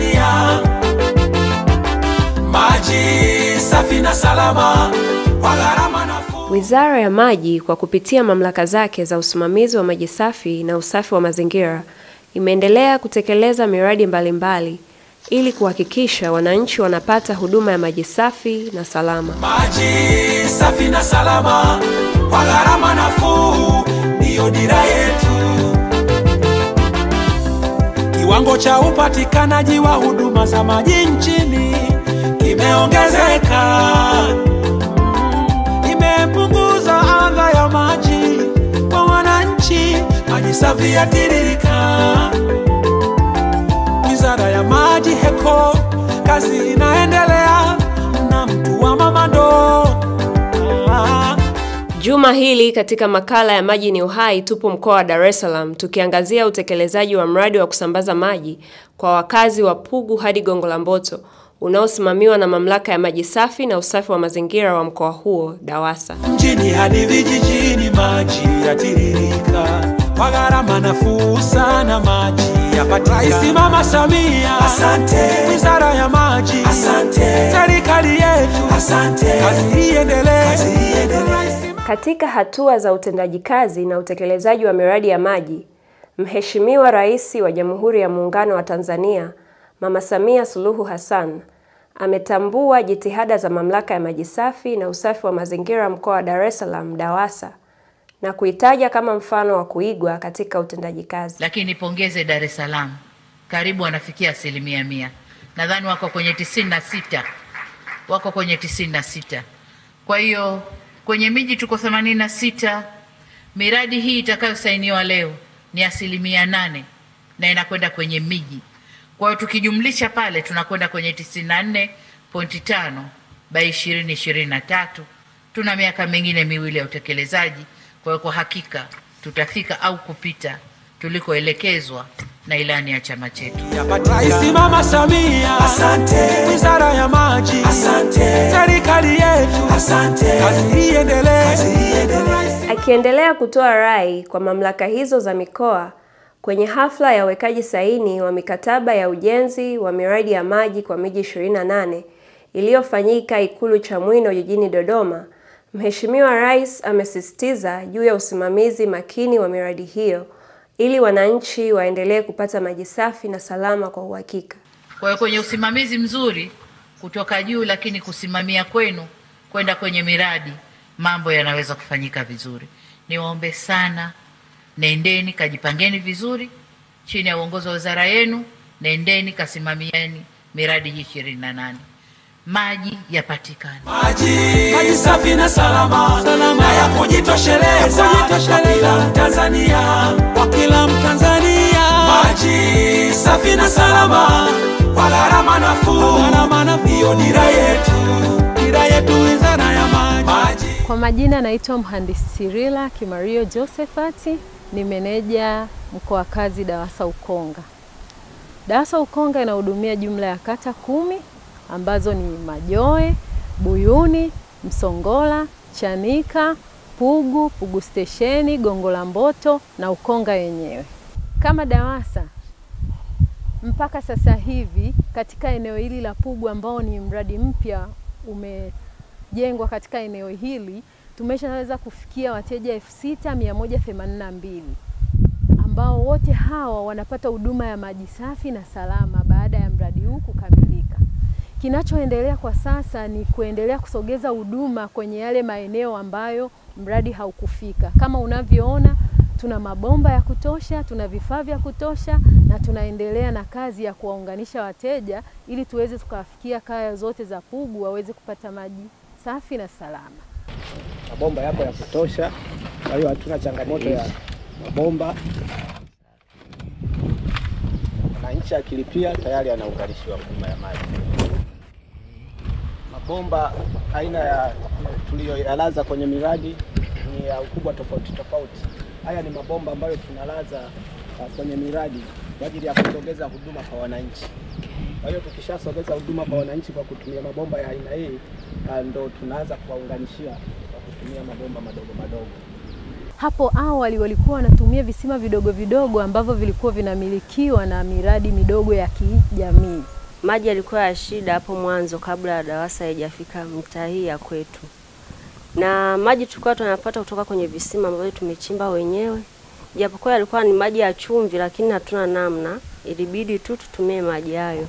Tanzania, maji safi na salama kwa gharama nafuu. Wizara ya Maji kwa kupitia mamlaka zake za usimamizi wa maji safi na usafi wa mazingira imeendelea kutekeleza miradi mbalimbali mbali, ili kuhakikisha wananchi wanapata huduma ya maji safi na salama. Maji safi na salama kwa gharama nafuu ndiyo dira yetu. Kiwango cha upatikanaji wa huduma za maji nchini kimeongezeka, Mm, imepunguza adha ya maji kwa wananchi, maji safi yatiririka. Wizara ya Maji HECO, kazi inaendelea na mtu wa mama ndoo. Ah. Juma hili katika makala ya Maji ni Uhai tupo mkoa wa Dar es Salaam tukiangazia utekelezaji wa mradi wa kusambaza maji kwa wakazi wa Pugu hadi Gongo la Mboto unaosimamiwa na Mamlaka ya Maji Safi na Usafi wa Mazingira wa mkoa huo DAWASA. mjini hadi vijijini, maji yatiririka kwa gharama nafuu sana, maji yapatikana. Rais Mama Samia, asante. Wizara ya Maji, asante. Serikali yetu, asante. Kazi iendelee, kazi iendelee. Katika hatua za utendaji kazi na utekelezaji wa miradi ya maji, Mheshimiwa Rais wa Jamhuri ya Muungano wa Tanzania, Mama Samia Suluhu Hassan, ametambua jitihada za Mamlaka ya Maji Safi na Usafi wa Mazingira mkoa wa Dar es Salaam DAWASA na kuitaja kama mfano wa kuigwa katika utendaji kazi. lakini nipongeze Dar es Salaam, karibu wanafikia asilimia mia. Nadhani wako kwenye tisini na sita wako kwenye tisini na sita Kwa hiyo kwenye miji tuko themanini na sita Miradi hii itakayosainiwa leo ni asilimia nane na inakwenda kwenye miji. Kwa hiyo tukijumlisha pale tunakwenda kwenye tisini na nne pointi tano by ishirini ishirini na tatu. Tuna miaka mingine miwili ya utekelezaji. Kwa hiyo kwa hakika tutafika au kupita tulikoelekezwa na ilani ya chama chetu. Rais Mama Samia, asante. Wizara ya Maji, asante. Serikali yetu, asante. Kazi iendelee, kazi iendelee. Akiendelea kutoa rai kwa mamlaka hizo za mikoa kwenye hafla ya uwekaji saini wa mikataba ya ujenzi wa miradi ya maji kwa miji 28 iliyofanyika Ikulu Chamwino jijini Dodoma, Mheshimiwa Rais amesisitiza juu ya usimamizi makini wa miradi hiyo ili wananchi waendelee kupata maji safi na salama kwa uhakika. Kwa hiyo kwenye usimamizi mzuri kutoka juu, lakini kusimamia kwenu kwenda kwenye miradi, mambo yanaweza kufanyika vizuri. Niwaombe sana, nendeni kajipangeni vizuri chini ya uongozi wa wizara yenu, nendeni kasimamieni miradi hii ishirini na nane, maji yapatikane. Maji, maji safi na salama, salama. na ya kujitosheleza kwa kila Mtanzania, kwa kila Mtanzania. Maji safi na salama kwa gharama nafuu, gharama nafuu. Hiyo dira yetu, dira yetu, wizara ya maji. maji. Kwa majina naitwa mhandisi Sirila Kimario Josephati, ni meneja mkoa kazi DAWASA Ukonga. DAWASA Ukonga inahudumia jumla ya kata kumi ambazo ni Majoe, Buyuni, Msongola, Chanika, Pugu, Pugu Stesheni, Gongo la Mboto na Ukonga yenyewe. Kama DAWASA mpaka sasa hivi katika eneo hili la Pugu ambao ni mradi mpya umejengwa katika eneo hili tumeshaweza kufikia wateja 6182 ambao wote hawa wanapata huduma ya maji safi na salama baada ya mradi huu kukamilika. Kinachoendelea kwa sasa ni kuendelea kusogeza huduma kwenye yale maeneo ambayo mradi haukufika. Kama unavyoona, tuna mabomba ya kutosha, tuna vifaa vya kutosha na tunaendelea na kazi ya kuwaunganisha wateja ili tuweze tukawafikia kaya zote za Pugu waweze kupata maji safi na salama. mabomba yapo ya kutosha, kwa hiyo hatuna changamoto ya mabomba. Mwananchi akilipia tayari anaunganishiwa huduma ya maji. Mabomba aina ya tuliyoyalaza kwenye miradi ni ya ukubwa tofauti tofauti. Haya ni mabomba ambayo tunalaza uh, kwenye miradi kwa ajili ya kusogeza huduma kwa wananchi. Kwa hiyo tukishasogeza huduma kwa wananchi kwa kutumia mabomba ya aina hii, uh, ndo tunaanza kuwaunganishia kwa kutumia mabomba madogo madogo. Hapo awali walikuwa wanatumia visima vidogo vidogo ambavyo vilikuwa vinamilikiwa na miradi midogo ya kijamii. Maji yalikuwa ya shida hapo mwanzo kabla ya DAWASA haijafika mtaa hii ya kwetu, na maji tulikuwa tunapata kutoka kwenye visima ambavyo tumechimba wenyewe, japokuwa yalikuwa ni maji ya chumvi, lakini hatuna namna, ilibidi tu tutumie maji hayo,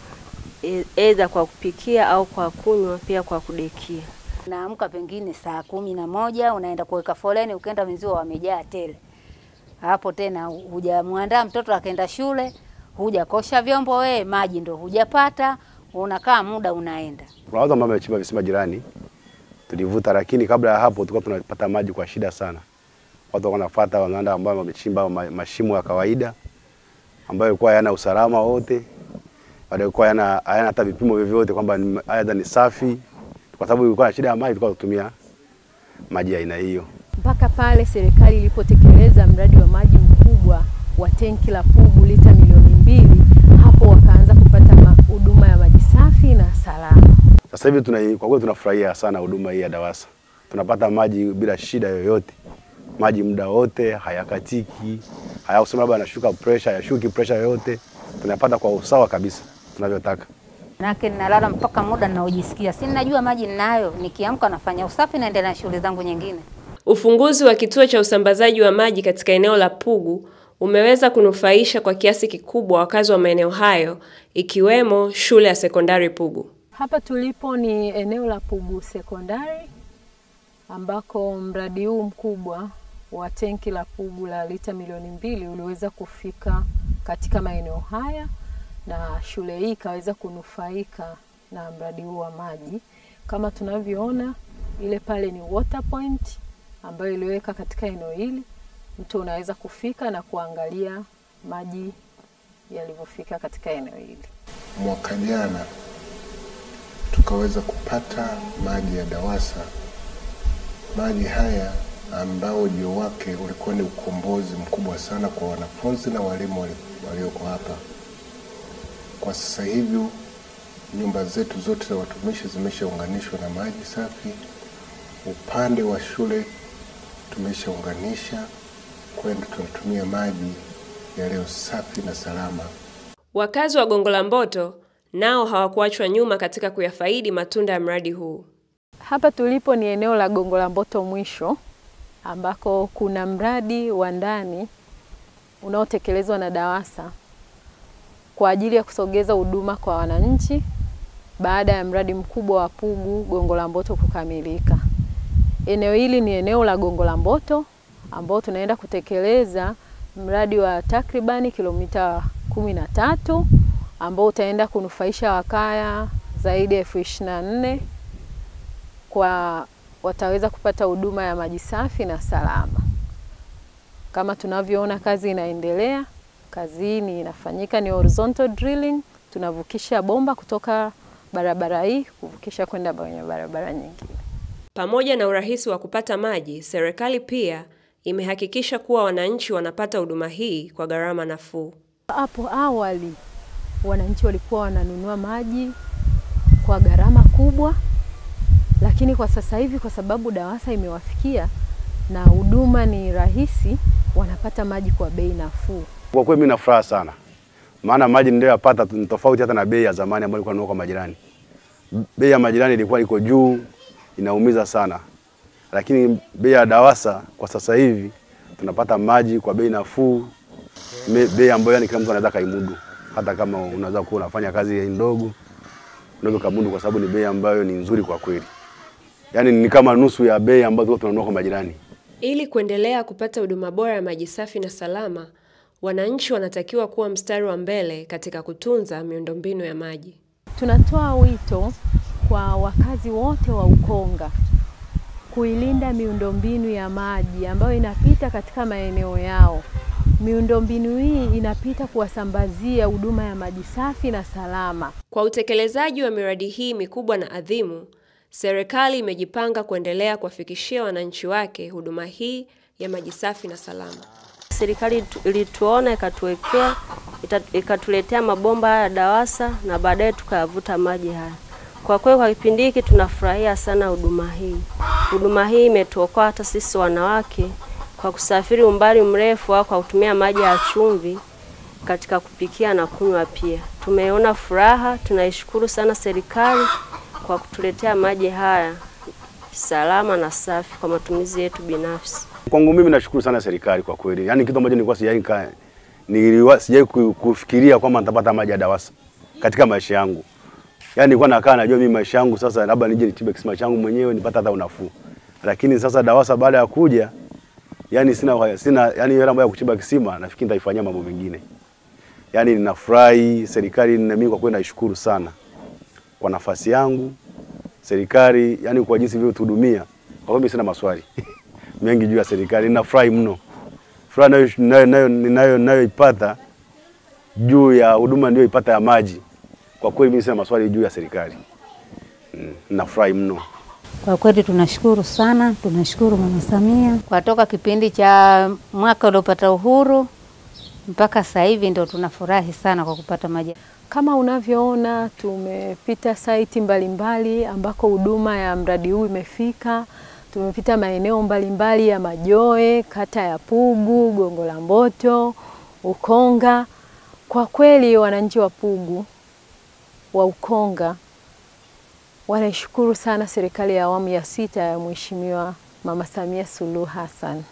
aidha kwa kupikia au kwa kunywa, pia kwa kudekia. Naamka pengine saa kumi na moja unaenda kuweka foleni, ukienda wenzio wamejaa tele. Hapo tena hujamwandaa mtoto akaenda shule, hujakosha vyombo, we maji ndo hujapata, unakaa muda unaenda. Kuna watu ambao wamechimba visima jirani tulivuta, lakini kabla ya hapo tulikuwa tunapata maji kwa shida sana. Watu walikuwa wanafuata wanaenda ambao wamechimba ma- mashimo ya kawaida ambayo ilikuwa hayana usalama wote, yalikuwa hayana hayana hata vipimo vyovyote kwamba ni- aidha ni safi, kwa sababu ilikuwa na shida ya maji, tulikuwa tunatumia maji ya aina hiyo. mpaka pale serikali ilipotekeleza mradi wa maji mkubwa wa tenki la Pugu lita milioni mbili, hapo wakaanza kupata ma- huduma ya maji safi na salama. Sasa hivi tuna, kwa kweli tunafurahia sana huduma hii ya DAWASA. Tunapata maji bila shida yoyote, maji muda wote, hayakatiki, hayakusema labda anashuka pressure, hayashuki pressure yoyote, tunapata kwa usawa kabisa tunavyotaka. Manake ninalala mpaka muda ninaojisikia, si ninajua maji ninayo, nikiamka nafanya usafi, naendelea na shughuli zangu nyingine. Ufunguzi wa kituo cha usambazaji wa maji katika eneo la Pugu umeweza kunufaisha kwa kiasi kikubwa wakazi wa maeneo hayo ikiwemo shule ya sekondari Pugu. Hapa tulipo ni eneo la Pugu Sekondari ambako mradi huu mkubwa wa tenki la Pugu la lita milioni mbili uliweza kufika katika maeneo haya na shule hii ikaweza kunufaika na mradi huu wa maji. Kama tunavyoona, ile pale ni water point ambayo iliweka katika eneo hili, mtu unaweza kufika na kuangalia maji yalivyofika katika eneo hili. mwaka jana tukaweza kupata maji ya DAWASA. Maji haya ambao ujio wake ulikuwa ni ukombozi mkubwa sana kwa wanafunzi na walimu wali- walioko hapa. Kwa sasa hivi nyumba zetu zote za watumishi zimeshaunganishwa na maji safi. Upande wa shule tumeshaunganisha kwenda, tunatumia maji yaliyo safi na salama. Wakazi wa Gongo la Mboto nao hawakuachwa nyuma katika kuyafaidi matunda ya mradi huu. Hapa tulipo ni eneo la Gongo la Mboto mwisho ambako kuna mradi wa ndani unaotekelezwa na DAWASA kwa ajili ya kusogeza huduma kwa wananchi baada ya mradi mkubwa wa Pugu Gongo la Mboto kukamilika. Eneo hili ni eneo la Gongo la Mboto ambao tunaenda kutekeleza mradi wa takribani kilomita kumi na tatu ambao utaenda kunufaisha wakaya zaidi ya elfu ishirini na nne kwa wataweza kupata huduma ya maji safi na salama. Kama tunavyoona kazi inaendelea, kazi hii ni inafanyika ni horizontal drilling, tunavukisha bomba kutoka barabara hii kuvukisha kwenda kwenye barabara nyingine. Pamoja na urahisi wa kupata maji, serikali pia imehakikisha kuwa wananchi wanapata huduma hii kwa gharama nafuu. Hapo awali wananchi walikuwa wananunua maji kwa gharama kubwa, lakini kwa sasa hivi kwa sababu DAWASA imewafikia na huduma ni rahisi, wanapata maji kwa bei nafuu. Kwa kweli mimi na furaha sana, maana maji niliyoyapata ni tofauti hata na bei ya zamani ambayo ilikuwa nanunua kwa majirani. Bei ya majirani ilikuwa iko juu, inaumiza sana, lakini bei ya DAWASA kwa sasa hivi tunapata maji kwa bei nafuu, me- bei ambayo yani kila mtu anaweza kaimudu, hata kama unaweza kuwa unafanya kazi ndogo, unaweza kumudu kwa sababu ni bei ambayo ni nzuri kwa kweli, yani ni kama nusu ya bei ambayo tulikuwa tunanunua kwa majirani. Ili kuendelea kupata huduma bora ya maji safi na salama, wananchi wanatakiwa kuwa mstari wa mbele katika kutunza miundombinu ya maji. Tunatoa wito kwa wakazi wote wa Ukonga kuilinda miundombinu ya maji ambayo inapita katika maeneo yao. Miundombinu hii inapita kuwasambazia huduma ya maji safi na salama. Kwa utekelezaji wa miradi hii mikubwa na adhimu, serikali imejipanga kuendelea kuwafikishia wananchi wake huduma hii ya maji safi na salama. Serikali tu- ilituona ikatuwekea ita- ikatuletea mabomba haya ya DAWASA na baadaye tukayavuta maji haya. Kwa kweli kwa kipindi hiki tunafurahia sana huduma hii. Huduma hii imetuokoa hata sisi wanawake kwa kusafiri umbali mrefu au kwa kutumia maji ya chumvi katika kupikia na kunywa pia. Tumeona furaha, tunaishukuru sana serikali kwa kutuletea maji haya salama na safi kwa matumizi yetu binafsi. Kwangu mimi nashukuru sana serikali kwa kweli, yaani kitu ambacho nilikuwa sijai ka- niliwa- sijai ku- kufikiria kwamba nitapata maji ya DAWASA katika maisha yangu. Yaani nilikuwa nakaa najua mimi maisha yangu sasa labda nije nitibe kisima changu mwenyewe nipate hata unafuu, lakini sasa DAWASA baada ya kuja, yani sina sina yani hela ambayo ya kuchimba kisima, nafikiri nitaifanyia mambo mengine. Yaani ninafurahi serikali, na mimi kwa kweli naishukuru sana kwa nafasi yangu serikali, yani kwa jinsi ilivyotuhudumia. Kwa kweli mimi sina maswali mengi juu ya serikali, ninafurahi mno. Furaha nayo nayo nayo ninayo nayoipata juu ya huduma niliyoipata ya maji, kwa kweli mimi sina maswali juu ya serikali. Mm, Ninafurahi mno. Kwa kweli tunashukuru sana, tunashukuru Mama Samia kwa toka kipindi cha mwaka uliopata uhuru mpaka sasa hivi ndo tunafurahi sana kwa kupata maji. Kama unavyoona tumepita saiti mbalimbali ambako huduma ya mradi huu imefika. Tumepita maeneo mbalimbali ya Majoe, kata ya Pugu, Gongo la Mboto, Ukonga. Kwa kweli wananchi wa Pugu wa Ukonga wanaishukuru sana serikali ya awamu ya sita ya Mheshimiwa Mama Samia Suluhu Hassan.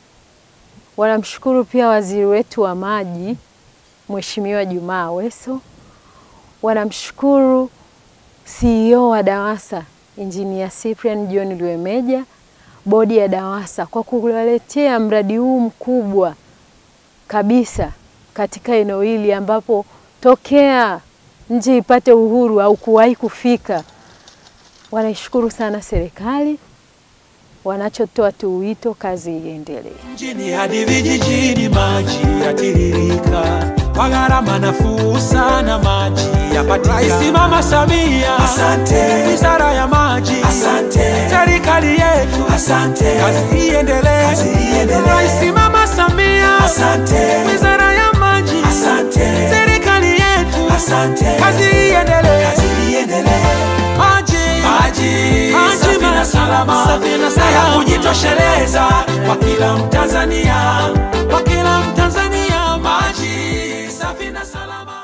Wanamshukuru pia waziri wetu wa maji Mheshimiwa Jumaa Aweso. Wanamshukuru CEO wa DAWASA Engineer Cyprian John Lwemeja, bodi ya DAWASA kwa kuwaletea mradi huu mkubwa kabisa katika eneo hili ambapo tokea nchi ipate uhuru au kuwahi kufika. Wanaishukuru sana serikali, wanachotoa tu wito kazi iendelee. mjini hadi vijijini maji yatiririka kwa gharama nafuu sana maji yapatikana. Rais Mama Samia, asante. Wizara ya maji, asante. Serikali yetu, asante. Kazi iendelee, kazi iendelee. Rais Mama Samia, asante. Wizara ya maji, asante. Serikali yetu, asante. Kazi iendelee, kazi iendelee. Maji, maji, maji safi na salama, safi na salama ya kujitosheleza kwa kila Mtanzania, kwa kila Mtanzania, maji safi na salama.